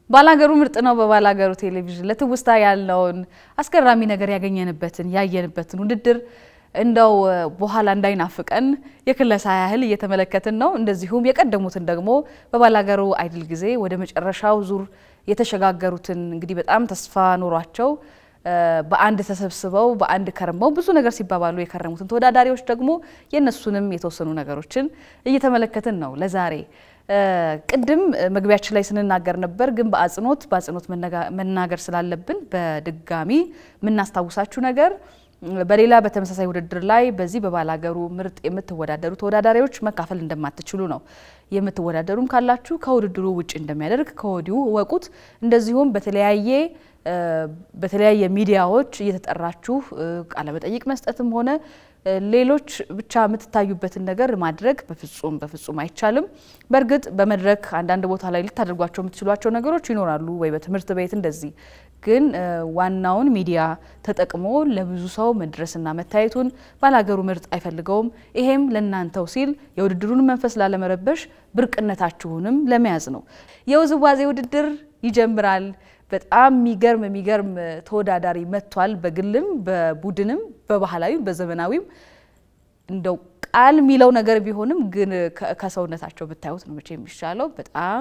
ባላገሩ ምርጥ ነው። በባላገሩ ቴሌቪዥን ለትውስታ ያለውን አስገራሚ ነገር ያገኘንበትን ያየንበትን ውድድር እንደው በኋላ እንዳይናፍቀን የክለሳ ያህል እየተመለከትን ነው። እንደዚሁም የቀደሙትን ደግሞ በባላገሩ አይድል ጊዜ ወደ መጨረሻው ዙር የተሸጋገሩትን እንግዲህ በጣም ተስፋ ኖሯቸው በአንድ ተሰብስበው በአንድ ከርመው ብዙ ነገር ሲባባሉ የከረሙትን ተወዳዳሪዎች ደግሞ የእነሱንም የተወሰኑ ነገሮችን እየተመለከትን ነው ለዛሬ። ቅድም መግቢያችን ላይ ስንናገር ነበር፣ ግን በአጽንኦት በአጽንኦት መናገር ስላለብን በድጋሚ የምናስታውሳችሁ ነገር በሌላ በተመሳሳይ ውድድር ላይ በዚህ በባላገሩ ምርጥ የምትወዳደሩ ተወዳዳሪዎች መካፈል እንደማትችሉ ነው። የምትወዳደሩም ካላችሁ ከውድድሩ ውጭ እንደሚያደርግ ከወዲሁ እወቁት። እንደዚሁም በተለያየ በተለያየ ሚዲያዎች እየተጠራችሁ ቃለመጠይቅ መስጠትም ሆነ ሌሎች ብቻ የምትታዩበትን ነገር ማድረግ በፍጹም በፍጹም አይቻልም። በእርግጥ በመድረክ አንዳንድ ቦታ ላይ ልታደርጓቸው የምትችሏቸው ነገሮች ይኖራሉ፣ ወይ በትምህርት ቤት እንደዚህ። ግን ዋናውን ሚዲያ ተጠቅሞ ለብዙ ሰው መድረስና መታየቱን ባላገሩ ምርጥ አይፈልገውም። ይሄም ለእናንተው ሲል የውድድሩን መንፈስ ላለመረበሽ ብርቅነታችሁንም ለመያዝ ነው። የውዝዋዜ ውድድር ይጀምራል። በጣም የሚገርም የሚገርም ተወዳዳሪ መጥቷል። በግልም በቡድንም በባህላዊም በዘመናዊም እንደው ቃል የሚለው ነገር ቢሆንም ግን ከሰውነታቸው ብታዩት ነው መቼ የሚሻለው። በጣም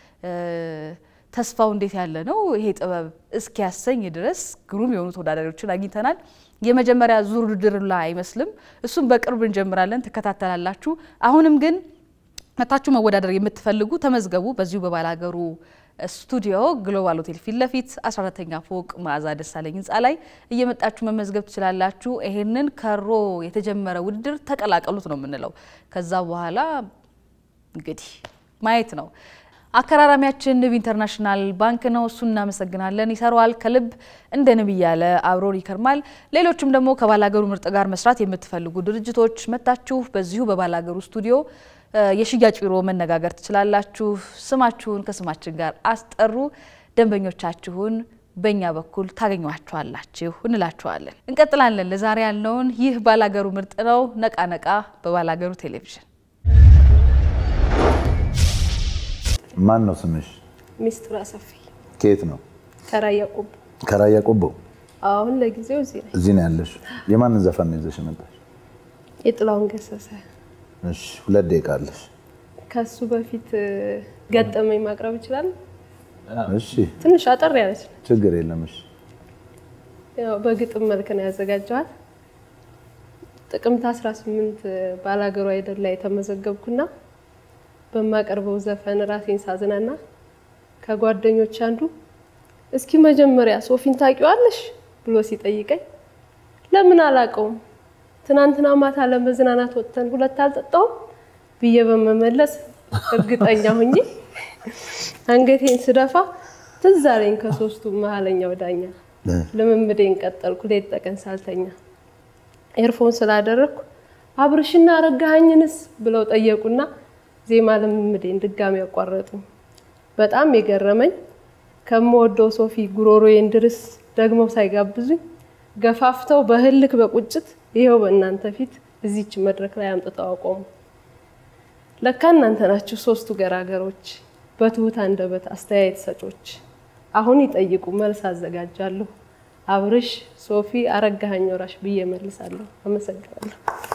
ተስፋው እንዴት ያለ ነው! ይሄ ጥበብ እስኪያሰኝ ድረስ ግሩም የሆኑ ተወዳዳሪዎችን አግኝተናል። የመጀመሪያ ዙር ውድድር ላይ አይመስልም። እሱም በቅርብ እንጀምራለን፣ ትከታተላላችሁ። አሁንም ግን መታችሁ መወዳደር የምትፈልጉ ተመዝገቡ። በዚሁ በባላገሩ ስቱዲዮ ግሎባል ሆቴል ፊት ለፊት 14ተኛ ፎቅ መዓዛ ደሳለኝ ህንፃ ላይ እየመጣችሁ መመዝገብ ትችላላችሁ። ይሄንን ከሮ የተጀመረ ውድድር ተቀላቀሉት ነው የምንለው። ከዛ በኋላ እንግዲህ ማየት ነው። አከራራሚያችን ንብ ኢንተርናሽናል ባንክ ነው። እሱን እናመሰግናለን። ይሰራዋል ከልብ እንደ ንብ እያለ አብሮን ይከርማል። ሌሎችም ደግሞ ከባላገሩ ምርጥ ጋር መስራት የምትፈልጉ ድርጅቶች መታችሁ በዚሁ በባላገሩ ስቱዲዮ የሽያጭ ቢሮ መነጋገር ትችላላችሁ። ስማችሁን ከስማችን ጋር አስጠሩ። ደንበኞቻችሁን በእኛ በኩል ታገኟቸዋላችሁ እንላችኋለን። እንቀጥላለን። ለዛሬ ያልነውን ይህ ባላገሩ ምርጥ ነው። ነቃ ነቃ በባላገሩ ቴሌቪዥን። ማን ነው ስምሽ? ሚስጥር አሰፊ ከየት ነው? ከራያ ቆቦ። ከራያ ቆቦ። አሁን ለጊዜው እዚህ ነኝ። እዚህ ነው ያለሽ። የማንን ዘፈን ነው ይዘሽ የመጣሽ? የጥላውን ገሰሰ። እሺ፣ ሁለት ደቂቃ አለሽ። ከሱ በፊት ገጠመኝ ማቅረብ ይችላል። እሺ፣ ትንሽ አጠር ያለች ነው። ችግር የለም። እሺ፣ ያው በግጥም መልክ ነው ያዘጋጀዋት። ጥቅምት 18 ባላገሩ አይደል ላይ የተመዘገብኩና በማቀርበው ዘፈን ራሴን ሳዝናና ከጓደኞች አንዱ እስኪ መጀመሪያ ሶፊን ታውቂዋለሽ ብሎ ሲጠይቀኝ ለምን አላውቀውም ትናንትና ማታ ለመዝናናት ወጥተን ሁለት አልጠጣውም ብዬ በመመለስ እርግጠኛ ሁኜ አንገቴን ስደፋ ትዝ አለኝ ከሶስቱ መሀለኛው ዳኛ። ልምምዴን ቀጠልኩ ሌት ተቀን ሳልተኛ። ኤርፎን ስላደረግኩ አብርሽና አረጋኸኝንስ ብለው ጠየቁና ዜማ ልምምዴን ድጋሚ ያቋረጡ። በጣም የገረመኝ ከምወደው ሶፊ ጉሮሮዬን ድርስ ደግመው ሳይጋብዙኝ ገፋፍተው በህልክ በቁጭት ይኸው በእናንተ ፊት እዚች መድረክ ላይ አምጥተው አቆሙ። ለካ እናንተ ናችሁ ሶስቱ ገራገሮች፣ በትሁት አንደበት አስተያየት ሰጮች። አሁን ይጠይቁ መልስ አዘጋጃለሁ። አብርሽ፣ ሶፊ፣ አረጋኸኝ ወራሽ ብዬ መልሳለሁ። አመሰግናለሁ።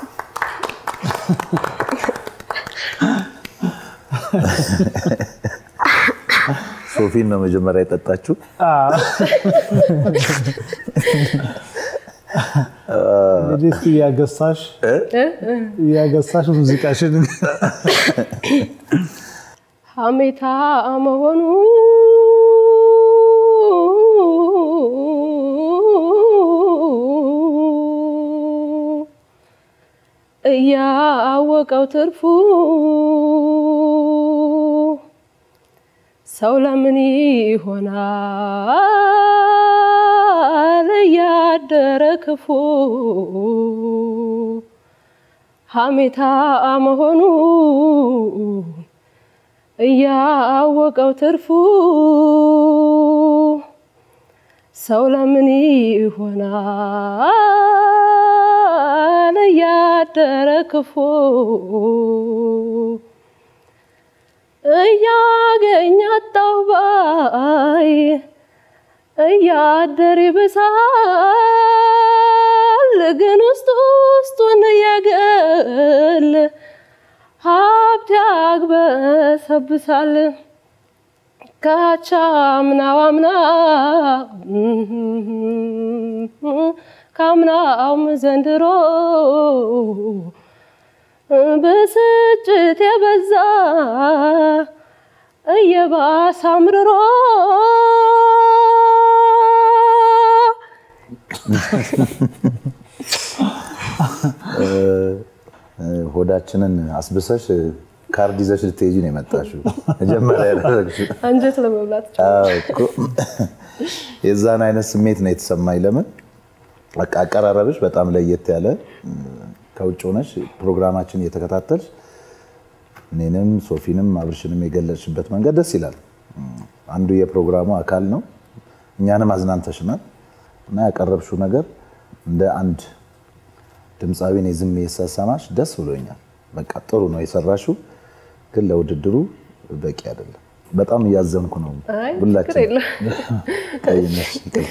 ሶፊን ነው መጀመሪያ የጠጣችሁ? እንግዲህ እስኪ እያገሳሽ እያገሳሽ ሙዚቃሽን ሀሜታ መሆኑ እያወቀው ትርፉ ሰው ለምን ይሆናል እያደረ ክፉ ሀሜታ መሆኑ እያወቀው ትርፉ ሰው ለምን ይሆናል እያደረ ክፉ እያገኝ አጣሁ ባይ እያደር ይብሳል ግን ውስጥ ውስጡን የግል ሀብት ያግበሰብሳል ካቻምናው አምና ካምናውም ዘንድሮ ብስጭት የበዛ እየባሰ አምርሮ ሆዳችንን አስብሰሽ ካርድ ይዘሽ ልትሄጂ ነው የመጣሽው። መጀመሪያ ያደረግሽው አንጀት ለመብላት አዎ እኮ የዛን አይነት ስሜት ነው የተሰማኝ። ለምን በቃ አቀራረብሽ በጣም ለየት ያለ ከውጭ ሆነሽ ፕሮግራማችን እየተከታተልሽ እኔንም ሶፊንም አብርሽንም የገለጽሽበት መንገድ ደስ ይላል። አንዱ የፕሮግራሙ አካል ነው። እኛንም አዝናንተሽናል እና ያቀረብሽው ነገር እንደ አንድ ድምፃዊ እኔ ዝም የሰሰማሽ ደስ ብሎኛል። በቃ ጥሩ ነው የሰራሽው፣ ግን ለውድድሩ በቂ አይደለም። በጣም እያዘንኩ ነው አይ ችግር ሁላችን የለም። ቀይነሽ ይቅርታ።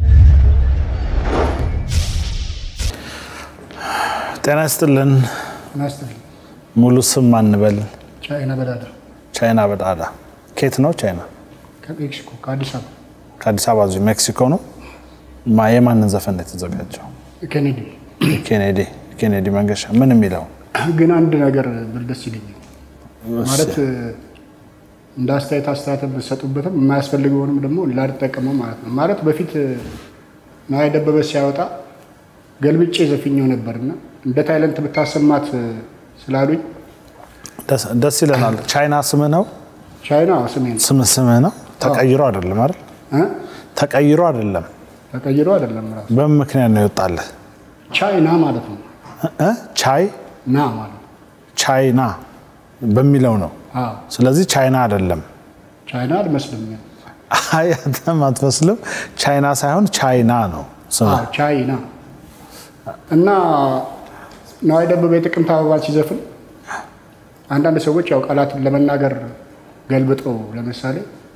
ጤና ይስጥልን። ናስትል ሙሉ ስም ማንበል? ቻይና በዳዳ ቻይና በጣዳ። ከየት ነው ቻይና? ከሜክሲኮ ከአዲስ አበባ ከአዲስ አበባ እዚሁ ሜክሲኮ ነው። ማ- የማንን ዘፈን ነው የተዘጋጀው? ኬኔዲ ኬኔዲ ኬኔዲ መንገሻ ምን የሚለው ግን አንድ ነገር ብል ደስ ይለኛል። ማለት እንደ አስተያየት አስተያየት ብትሰጡበትም የማያስፈልገውንም ደግሞ ላልጠቀመው ማለት ነው። ማለት በፊት ነዋይ ደበበ ሲያወጣ ገልብጬ ዘፍኘው ነበርና እንደ ታይለንት ብታሰማት ስላሉኝ ደስ- ደስ ይለናል። ቻይና ስምህ ነው? ቻይና ስሜ ነው ስምህ ስምህ ነው? ተቀይሮ አይደለም አይደል? እ? ተቀይሮ አይደለም። ተቀይሮ አይደለም ራሱ በምን ምክንያት ነው ይወጣልህ? ቻይና ማለት ነው። እ? ቻይ ና ማለት ነው። ቻይና በሚለው ነው። አዎ ስለዚህ ቻይና አይደለም። ቻይና አልመስልም። አይ አንተም አትመስልም። ቻይና ሳይሆን ቻይና ነው ስምህ። አዎ ቻይና እና ነዋይ ደበበ የጥቅምት አበባን ሲዘፍን አንዳንድ ሰዎች ያው ቃላትን ለመናገር ገልብጠው ለምሳሌ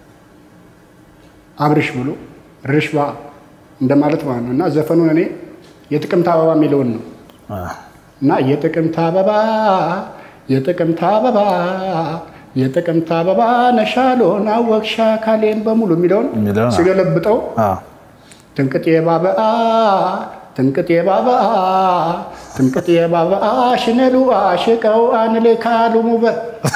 አብርሽ ብሎ ርሽባ እንደማለት ማለት ነው እና ዘፈኑን እኔ የጥቅምት አበባ የሚለውን ነው እና የጥቅምት አበባ የጥቅምት አበባ የጥቅምት አበባ ነሻሎን አወቅሻ ካሌን በሙሉ የሚለውን የሚለውን አዎ። ሲገለብጠው አዎ። ትንቅጤ ባበአ ትንቅጤ ባበአ ትንቅጤ ባበአ ሽነሉ አሽቀው አንሌ ካሉ ሙበ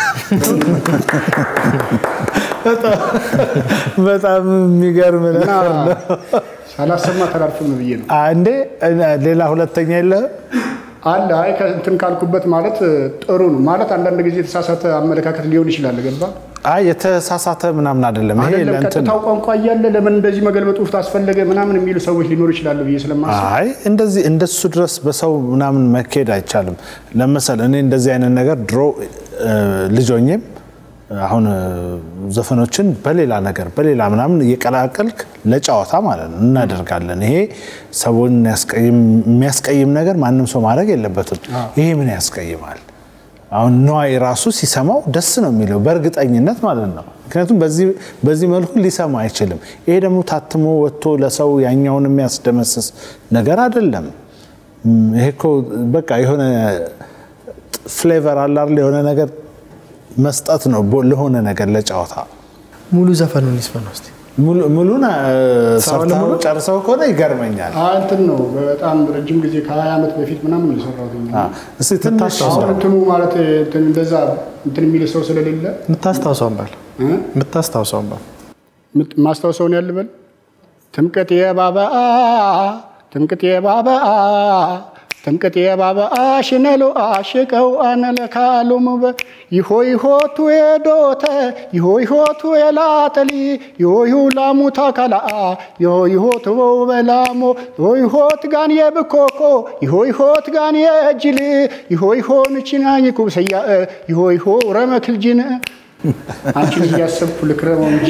በጣም የሚገርም እና ነገር ነው። ሳላሰማ ተላልፍም ብዬ ነው አንዴ ሌላ ሁለተኛ የለ አለ። አይ ከእንትን ካልኩበት ማለት ጥሩ ነው ማለት አንዳንድ ጊዜ የተሳሳተ አመለካከት ሊሆን ይችላል። ገባ አይ የተሳሳተ ምናምን አይደለም። ይሄ አይደለም ለእንትን ቀጥታው ቋንቋ እያለ ለምን እንደዚህ መገልበጡ አስፈለገ ምናምን የሚሉ ሰዎች ሊኖሩ ይችላሉ ብዬ ስለማስብ አይ እንደዚህ እንደሱ ድረስ በሰው ምናምን መካሄድ አይቻልም። ለመሰል እኔ እንደዚህ አይነት ነገር ድሮ እ፣ ልጅ ሆኜም አሁን እ፣ ዘፈኖችን በሌላ ነገር በሌላ ምናምን እየቀላቀልክ ለጨዋታ ማለት ነው እናደርጋለን። ይሄ ሰውን ያስቀይም የሚያስቀይም ነገር ማንም ሰው ማድረግ የለበትም። ይሄ ምን ያስቀይማል? አሁን ነዋይ ራሱ ሲሰማው ደስ ነው የሚለው በእርግጠኝነት ማለት ነው። ምክንያቱም በዚህ በዚህ መልኩ ሊሰማ አይችልም። ይሄ ደግሞ ታትሞ ወጥቶ ለሰው ያኛውን የሚያስደመስስ ነገር አይደለም። እም፣ ይሄ እኮ በቃ የሆነ ፍሌቨር አለ አይደል? የሆነ ነገር መስጠት ነው ቦ- ለሆነ ነገር ለጨዋታ ሙሉ ዘፈኑን ይስፈን እስቲ። ሙሉ- ሙሉን እ፣ ሰውን ሰርተው ሙሉ? ጨርሰው ከሆነ ይገርመኛል። አይ እንትን ነው በጣም ረጅም ጊዜ ከ20 ዓመት በፊት ምናምን ነው የሰራሁት። አ፣ እስቲ ትንሽ አሁን እንትኑ ማለት እንትን እንደዛ እንትን የሚል ሰው ስለሌለ የምታስታውሰውን በል እ? የምታስታውሰውን በል ምት- ማስታወሰውን ያልበል ትምቅት የባበአ ትምቅት የባበአ ትምቅት የባበአ ሽነሎ አሽቀው አነለካሉ ሙበ ይሆ ይሆቱ የዶተ ይሆ ይሆቱ የላጠሊ ይሆ ይሁ ላሙታ ካላአ ይሆ ይሆት በው በላሞ ይሆ ይሆት ጋን የብኮኮ ይሆ ይሆት ጋን የእጅል ይሆ ይሆን ችና ይኩብሰያ ይሆ ይሆ ረመክልጅን አንቺን እያሰብኩ ልክረመው እንጂ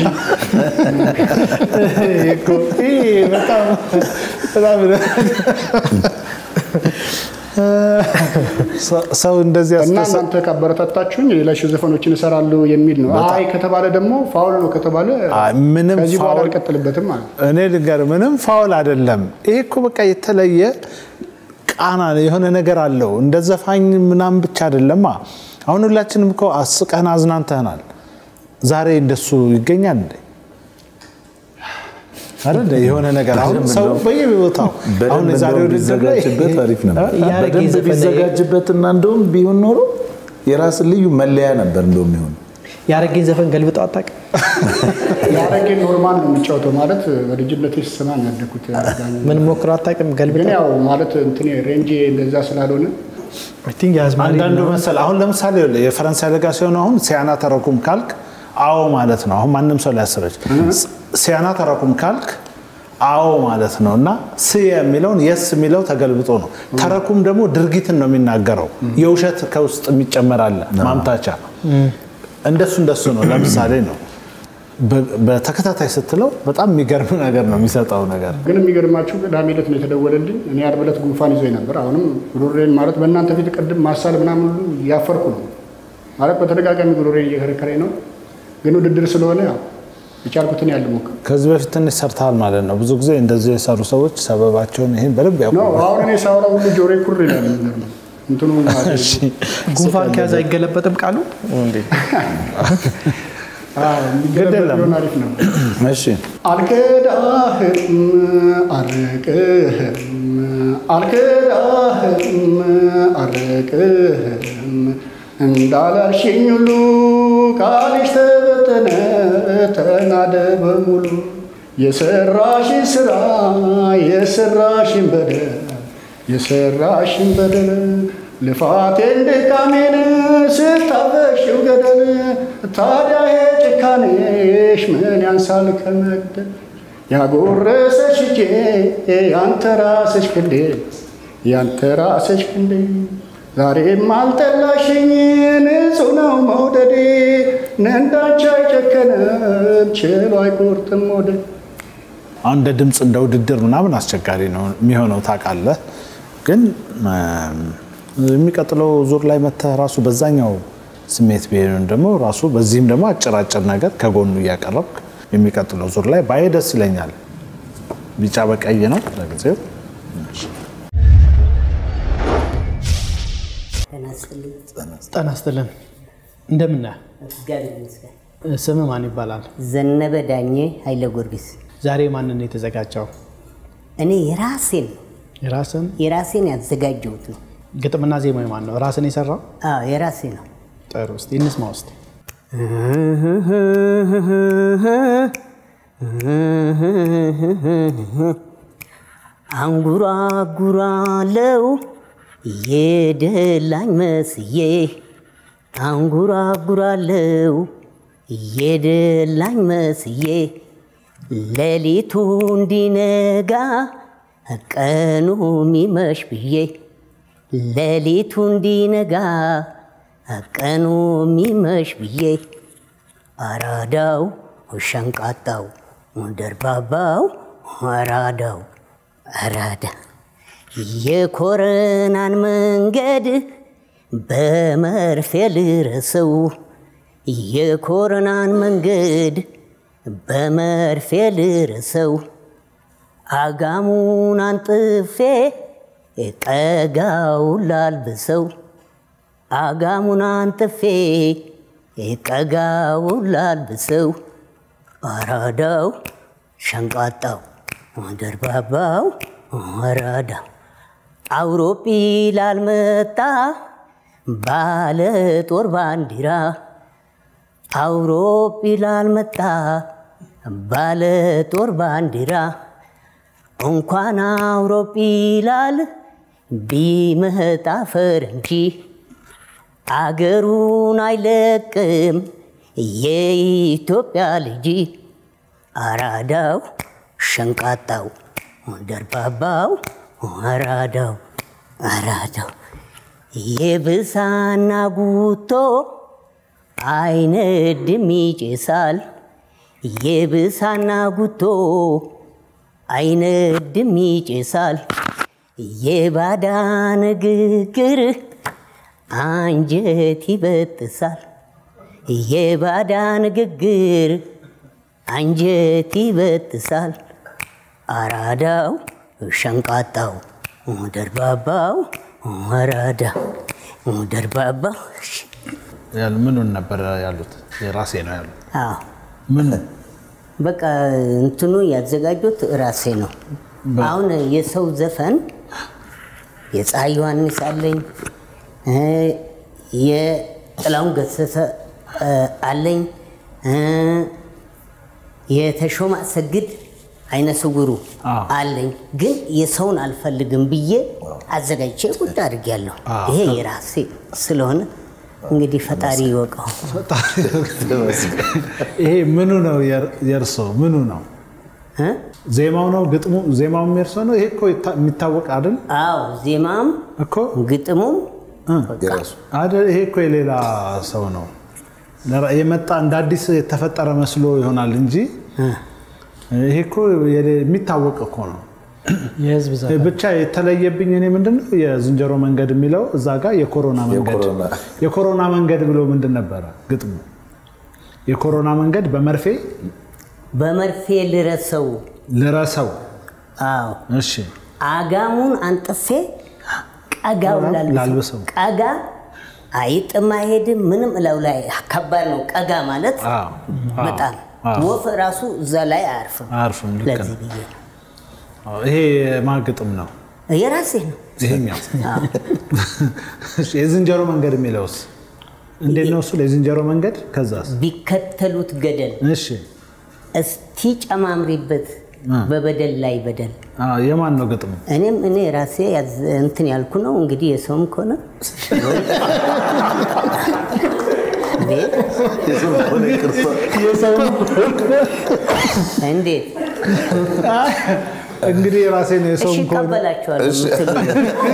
እኮ ይሄ በጣም በጣም ሰው- ሰው እንደዚህ እና አስተሳ- እናንተ ካበረታታችሁኝ ሌሎች ዘፈኖችን እሰራለሁ የሚል ነው። አይ ከተባለ ደግሞ ፋውል ነው ከተባለ አይ፣ ምንም ከዚህ በኋላ ፋውል- አልቀጥልበትም ማለት ነው። እኔ ልንገር ምንም ፋውል አይደለም። ይሄ እኮ በቃ የተለየ ቃና የሆነ ነገር አለው። እንደ ዘፋኝ ምናምን ብቻ አይደለማ። አሁን ሁላችንም እኮ አስቀን አዝናንተናል። ዛሬ እንደሱ ይገኛል እንዴ? አይደል? የሆነ ነገር አሁን ሰው በየቦታው አሁን በደንብ የዛሬ እንደውም ውድድር ላይ ቢዘጋጅበት አሪፍ ነበር። ያረጌ በደንብ ዘፈን ላይ- ቢዘጋጅበትና እንደውም ቢሆን ኖሮ የራስ ልዩ መለያ ነበር እንደውም ይሆን ያረጌን ዘፈን ገልብጠው አታውቅም? ያረጌ ኖርማል ነው የሚጫወተው ማለት በልጅነቴ ስሰማ ነው ያደግኩት። ምን ሞክረው አታውቅም? ግን ገልብጠው ያው ማለት እንትን ሬንጄ እንደዛ ስላልሆነ አይ ቲንክ የአዝማሪ አንዳንዱ ነው። መሰል አሁን ለምሳሌ ይኸውልህ የፈረንሳይ ለጋ ሲሆን አሁን ሲያና ተረኩም ካልክ አዎ ማለት ነው። አሁን ማንም ሰው ሊያስረች ሲያና ተረኩም ካልክ አዎ ማለት ነው እና ስ የሚለውን የስ የሚለው ተገልብጦ ነው። ተረኩም ደግሞ ድርጊትን ነው የሚናገረው። የውሸት ከውስጥ የሚጨመር አለ ማምታቻ። እንደሱ እንደሱ ነው። ለምሳሌ ነው በ- በተከታታይ ስትለው በጣም የሚገርም ነገር ነው የሚሰጠው ነገር ግን የሚገርማችሁ ቅዳሜ ዕለት ነው የተደወለልኝ። እኔ ዓርብ ዕለት ጉንፋን ይዞኝ ነበር። አሁንም ጉሮሬን ማለት በእናንተ ፊት ቅድም ማሳል ምናምን ሁሉ እያፈርኩ ነው ማለት በተደጋጋሚ ጉሮሬን እየከረከረኝ ነው። ግን ውድድር ስለሆነ ያው የቻልኩትን ያህል ልሞክር ከዚህ በፊት ትንሽ ሰርተሃል ማለት ነው። ብዙ ጊዜ እንደዚህ የሰሩ ሰዎች ሰበባቸውን ይህን በደንብ ነው። ያውቁ አሁን እኔ ሳውራ ሁሉ ጆሬ ኩር ይላል። የሚገርመው እንትኑ ማለት ነው። ጉንፋን ከያዘ አይገለበጥም ቃሉ እንዴ? አዎ፣ የሚገለበጥ የለም። ቢሆን አሪፍ ነው። እሺ አልክዳህም አርቅህም አልክዳህም አርቅህም እንዳላልሽኝ ሁሉ ቃልሽ ተበተነ ተናደ በሙሉ የሰራሽን ስራ የሰራሽን በደል የሰራሽን በደል ልፋቴን ድካሜን ስታበሽው ገደል ታዲያ የጭካኔሽ ምን ያንሳል ከመግደል ያጎረሰሽ እጄ ያንተ ራስሽ ክንዴ ያንተ ራስሽ ክንዴ ዛሬም አልጠላሽኝ ንጹህ ነው መውደዴ እንዳንቺ አይጨከንም ችሎ አይቆርጥም ወደድ አሁን እንደ ድምፅ እንደ ውድድር ምናምን አስቸጋሪ ነው የሚሆነው ታውቃለህ። ግን እም፣ የሚቀጥለው ዙር ላይ መተህ ራሱ በዛኛው ስሜት ቢሆን ደግሞ ራሱ በዚህም ደግሞ አጭራጭር ነገር ከጎኑ እያቀረብክ የሚቀጥለው ዙር ላይ ባይ ደስ ይለኛል። ቢጫ በቀይ ነው ለጊዜው። ጤና ይስጥልን። እንደምን ነህ? እግዚአብሔር ይመስገን። ስም ማን ይባላል? ዘነበ ዳኜ ኃይለ ጊዮርጊስ። ዛሬ ማንን ነው የተዘጋጀው? እኔ የራሴን የራስን የራሴን ያዘጋጀሁት ነው። ግጥምና ዜማ ማን ነው? ራስን የሰራው? አዎ የራሴ ነው። ጥሩ። እስኪ እንስማ ውስጥ አንጉራጉራለው የደላኝ መስዬ አንጉራጉራለው የደላኝ መስዬ ሌሊቱ እንዲነጋ ቀኑ ሚመሽ ብዬ ሌሊቱ እንዲነጋ ቀኑ ሚመሽ ብዬ አራዳው ሸንቃጣው ደርባባው አራዳው አራዳ የኮረናን መንገድ በመርፌ ልረሰው የኮረናን መንገድ በመርፌ ልረሰው አጋሙን አንጥፌ ቀጋውን ላልብሰው አጋሙን አንጥፌ ቀጋውን ላልብሰው አራዳው ሸንቃጣው ደርባባው አራዳው አውሮጲላን መጣ ባለ ጦር ባንዲራ አውሮጲላን መጣ ባለ ጦር ባንዲራ እንኳን አውሮጲላል ቢመጣ ፈረንጂ አገሩን አይለቅም የኢትዮጵያ ልጅ አራዳው ሸንቃጣው ደርባባው አራዳው አራዳው የብሳና ጉቶ አይነድም ይጭሳል የብሳና ጉቶ አይነድም ይጭሳል የባዳ ንግግር አንጀት ይበጥሳል። የባዳ ንግግር አንጀት ይበጥሳል። አራዳው ሸንቃጣው ደርባባው አራዳ ደርባባው ያሉ- ምኑን ነበር ያሉት? የራሴ ነው ያሉት። አዎ ምን በቃ እንትኑ ያዘጋጁት ራሴ ነው። አሁን የሰው ዘፈን የፀሐይ ዮሐንስ አለኝ እ የጥላሁን ገሰሰ እ አለኝ እ የተሾመ አሰግድ አይነ ስውሩ አዎ። አለኝ። ግን የሰውን አልፈልግም ብዬ አዘጋጅቼ ቁጭ አድርጌያለሁ። አዎ። ይሄ የራሴ ስለሆነ እንግዲህ ፈጣሪ ይወቀው። ይሄ ምኑ ነው የር- የእርሶ? ምኑ ነው? እ? ዜማው ነው ግጥሙ? ዜማው የእርሶ ነው? ይሄ እኮ ይታ- የሚታወቅ አይደል አዎ ዜማም እኮ ግጥሙም የራሱ አይደል? ይሄ እኮ የሌላ ሰው ነው ለራ- የመጣ እንደ አዲስ የተፈጠረ መስሎ ይሆናል እንጂ ይሄ እኮ የሌ- የሚታወቅ እኮ ነው። የህዝብ ዘፈን ብቻ የተለየብኝ እኔ ምንድነው የዝንጀሮ መንገድ የሚለው እዛ ጋር የኮሮና መንገድ የኮሮና። የኮሮና መንገድ ብሎ ምንድን ነበረ ግጥሙ? የኮሮና መንገድ በመርፌ በመርፌ ልረሰው ልረሰው። አዎ እሺ አጋሙን አንጥፌ ቀጋው ላልብሰው። ላልብሰው ቀጋ አይጥም አይሄድም ምንም እላው ላይ ከባድ ነው ቀጋ ማለት አዎ፣ አዎ፣ በጣም አዎ። ወፍ ራሱ እዛ ላይ አያርፍም አያርፍም፣ ልክ ለዚህ ነው። ብዬ አዎ፣ ይሄ ማን ግጥም ነው? የራሴ ነው ይሄኛው እሺ፣ የዝንጀሮ መንገድ የሚለውስ እንዴት ነው እሱ? የዝንጀሮ መንገድ ከዛስ? ቢከተሉት ገደል እሺ እስቲ ጨማምሪበት በበደል ላይ በደል አዎ፣ የማን ነው ግጥሙ? እኔም እኔ ራሴ ያዝ- እንትን ያልኩ ነው እንግዲህ የሰውም ከሆነ እንዴ እንዴት እንግዲህ የራሴ ነው እሺ የሰውም ከሆነ እቀበላችኋለሁ የምትሉ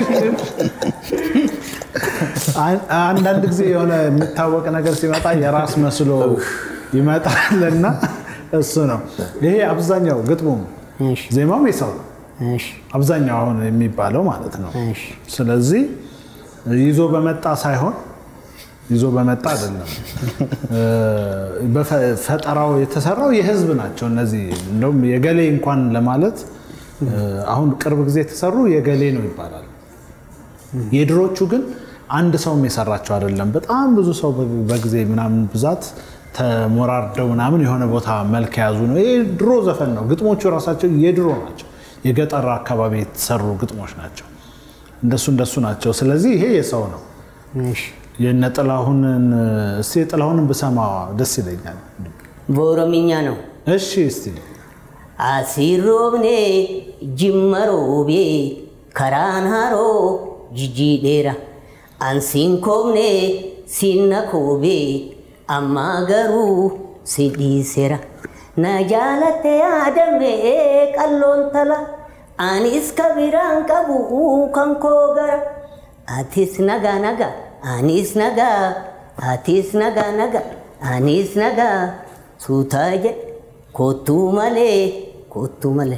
አን- አንዳንድ ጊዜ የሆነ የሚታወቅ ነገር ሲመጣ የራስ መስሎ ይመጣልና እሱ ነው ይሄ አብዛኛው ግጥሙም እሺ ዜማውም የሰው ነው እሺ አብዛኛው አሁን የሚባለው ማለት ነው። እሺ ስለዚህ ይዞ በመጣ ሳይሆን ይዞ በመጣ አይደለም። እ፣ በፈ- ፈጠራው የተሰራው የህዝብ ናቸው እነዚህ። እንደውም የገሌ እንኳን ለማለት እ፣ አሁን ቅርብ ጊዜ የተሰሩ የገሌ ነው ይባላል። የድሮቹ ግን አንድ ሰውም የሰራቸው አይደለም። በጣም ብዙ ሰው በ- በጊዜ ምናምን ብዛት ተሞራርደው ምናምን የሆነ ቦታ መልክ የያዙ ነው። ይሄ ድሮ ዘፈን ነው። ግጥሞቹ ራሳቸው የድሮ ናቸው። የገጠር አካባቢ የተሰሩ ግጥሞች ናቸው። እንደሱ እንደሱ ናቸው። ስለዚህ ይሄ የሰው ነው። እሺ የነ ጥላሁንን እስቲ ጥላሁንን ብሰማ ደስ ይለኛል። በኦሮምኛ ነው እሺ እስቲ አሲሮብኔ ጅመሮቤ ከራንሃሮ ጅጂዴራ አንሲንኮብኔ ሲነኮቤ አማገሩ ሲዲሴራ ነጃለቴ አደሜ ቀሎንተላ አኒስ ከቢራን ቀቡ ከንኮ ገራ አቲስ ነጋ ነጋ አኒስ ነጋ አቲስ ነጋ ነጋ አኒስ ነጋ ሱታ jedhe kottuu malee kottuu malee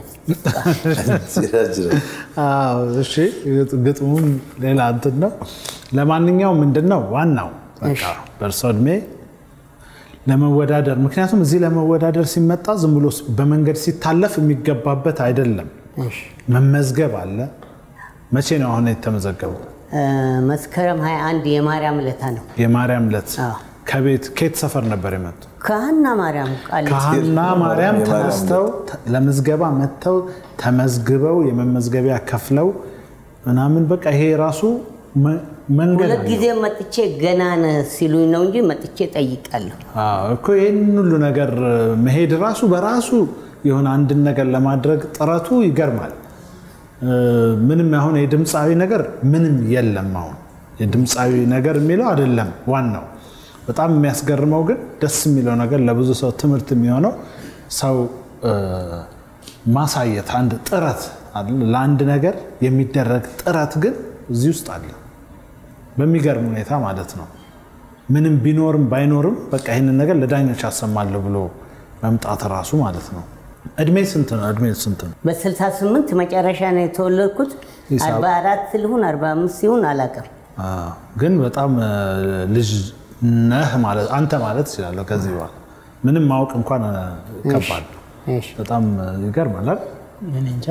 አዎ፣ እሺ ግጥሙም ሌላ እንትን ነው። ለማንኛውም ምንድን ነው ዋናው በቃ በእርሶ እድሜ ለመወዳደር ምክንያቱም እዚህ ለመወዳደር ሲመጣ ዝም ብሎ በመንገድ ሲታለፍ የሚገባበት አይደለም። መመዝገብ አለ። መቼ ነው አሁን የተመዘገበው? እ፣ መስከረም 21 የማርያም ለታ ነው የማርያም ዕለት አዎ። ከቤት ከየት ሰፈር ነበር የመጡ? ከሀና ማርያም ቃል ከሀና ማርያም የማርያም ተነስተው ተ- ለምዝገባ መጥተው ተመዝግበው የመመዝገቢያ ከፍለው ምናምን በቃ ይሄ ራሱ መ- መንገድ ሁለት አለው። ጊዜ መጥቼ ገና ነህ ሲሉኝ ነው እንጂ መጥቼ ጠይቃለሁ። አዎ እኮ ይህን ሁሉ ነገር መሄድ ራሱ በራሱ የሆነ አንድን ነገር ለማድረግ ጥረቱ ይገርማል። እ፣ ምንም አሁን የድምፃዊ ነገር ምንም የለም። አሁን የድምፃዊ ነገር የሚለው አይደለም ዋናው። በጣም የሚያስገርመው ግን ደስ የሚለው ነገር ለብዙ ሰው ትምህርት የሚሆነው ሰው እ፣ ማሳየት አንድ ጥረት አለ። ለአንድ ነገር የሚደረግ ጥረት ግን እዚህ ውስጥ አለ በሚገርም ሁኔታ ማለት ነው። ምንም ቢኖርም ባይኖርም በቃ ይህንን ነገር ለዳኞች አሰማለሁ ብሎ መምጣት ራሱ ማለት ነው እድሜ ስንት ነው? እድሜ ስንት ነው? በ68 መጨረሻ ነው የተወለድኩት። ሂሳብ- 44 ልሁን 45 ሲሆን አላውቅም። አዎ፣ ግን በጣም እ፣ ልጅ ነህ ማለት አንተ ማለት እችላለሁ። ከዚህ በኋላ ምንም ማወቅ እንኳን እ፣ ከባድ ነው። እሺ። በጣም እ፣ ይገርማል አይደል? እኔ እንጃ።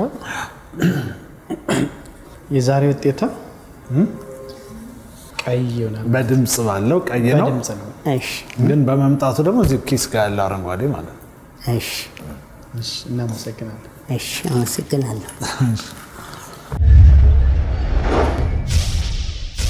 የዛሬ ውጤታ ቀይ ይሆናል። በድምፅ ባለው ቀይ ነው፣ በድምፅ ነው። እሺ ግን በመምጣቱ ደግሞ እዚህ ኪስ ጋር ያለው አረንጓዴ ማለት ነው። እሺ እሺ፣ እናመሰግናለን። እሺ፣ አመሰግናለሁ።